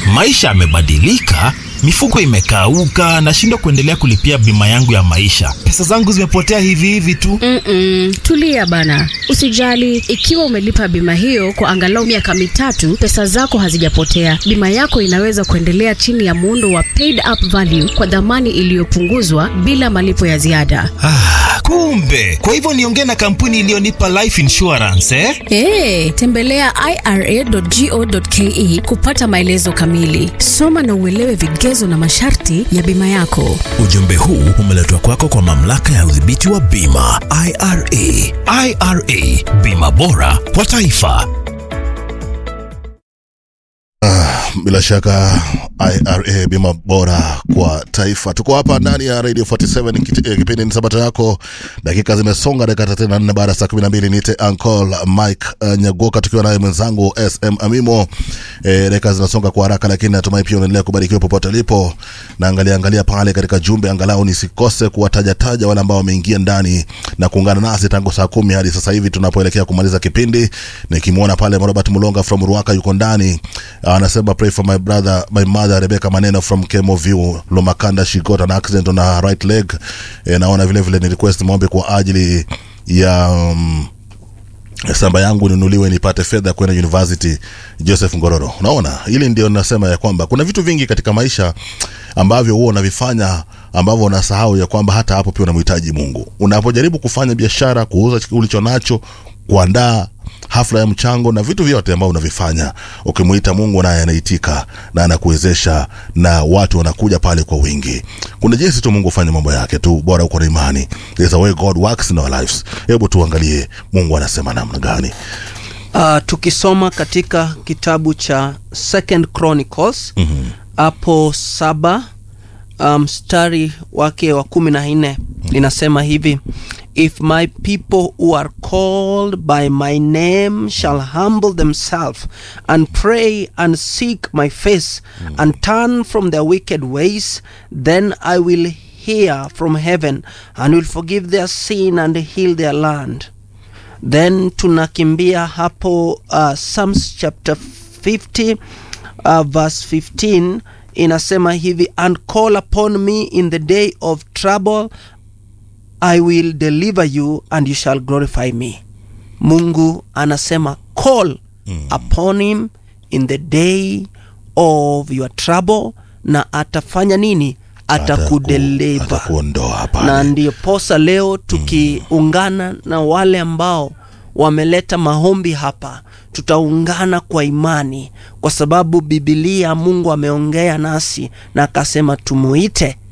maisha yamebadilika, mifuko imekauka, nashindwa kuendelea kulipia bima yangu ya maisha. Pesa zangu zimepotea hivi hivi tu. Mm-mm, tulia bana, usijali. Ikiwa umelipa bima hiyo kwa angalau miaka mitatu, pesa zako hazijapotea. Bima yako inaweza kuendelea chini ya muundo wa paid up value kwa dhamani iliyopunguzwa bila malipo ya ziada. Ah, kumbe kwa hivyo niongee na kampuni iliyonipa life insurance eh? Hey, tembelea ira.go.ke kupata maelezo kamili. Soma na uelewe vigezo na masharti ya bima yako. Ujumbe huu umeletwa kwako kwa mamlaka ya udhibiti wa bima IRA. IRA, bima bora kwa taifa. Bila shaka IRA bima bora kwa taifa. Tuko hapa ndani ya Radio 47 kiti- eh, kipindi ni sabato yako. Dakika zimesonga dakika 34 baada ya saa 12 niite Uncle Mike uh, Nyagoka tukiwa naye mwenzangu SM Amimo. Eh, dakika zinasonga kwa haraka lakini natumai pia unaendelea kubarikiwa popote ulipo. Na angalia angalia pale katika jumbe angalau nisikose kuwataja taja wale ambao wameingia ndani na kuungana nasi tangu saa kumi hadi sasa hivi tunapoelekea kumaliza kipindi. Nikimwona pale Robert Mulonga from Ruaka yuko ndani. Anasema pray for my brother my mother Rebecca Maneno from Kemo View Lomakanda she got an accident on her right leg. E, naona vile vile ni request maombi kwa ajili ya um, samba yangu ninunuliwe nipate fedha kwenda university Joseph Ngororo. Unaona, hili ndio nasema ya kwamba kuna vitu vingi katika maisha ambavyo huwa unavifanya ambavyo unasahau ya kwamba hata hapo pia unamhitaji Mungu. Unapojaribu kufanya biashara, kuuza ulicho nacho, kuandaa hafla ya mchango na vitu vyote ambavyo unavifanya, ukimuita Mungu naye anaitika na anakuwezesha na watu wanakuja pale kwa wingi. Kuna jinsi tu Mungu hufanya mambo yake tu, bora uko na imani. There's a way God works in our lives. Hebu tuangalie Mungu anasema namna gani. Uh, tukisoma katika kitabu cha Second Chronicles hapo saba uh, mstari wake wa kumi na nne linasema hivi if my people who are called by my name shall humble themselves and pray and seek my face and turn from their wicked ways then i will hear from heaven and will forgive their sin and heal their land then tunakimbia hapo uh, Psalms chapter 50 uh, verse 15 inasema hivi and call upon me in the day of trouble I will deliver you and you shall glorify me. Mungu anasema call upon him in the day of your trouble na atafanya nini? Atakudeliver Atakuondoa pale. na ndiyo posa leo tukiungana na wale ambao wameleta maombi hapa tutaungana kwa imani kwa sababu bibilia mungu ameongea nasi na akasema tumuite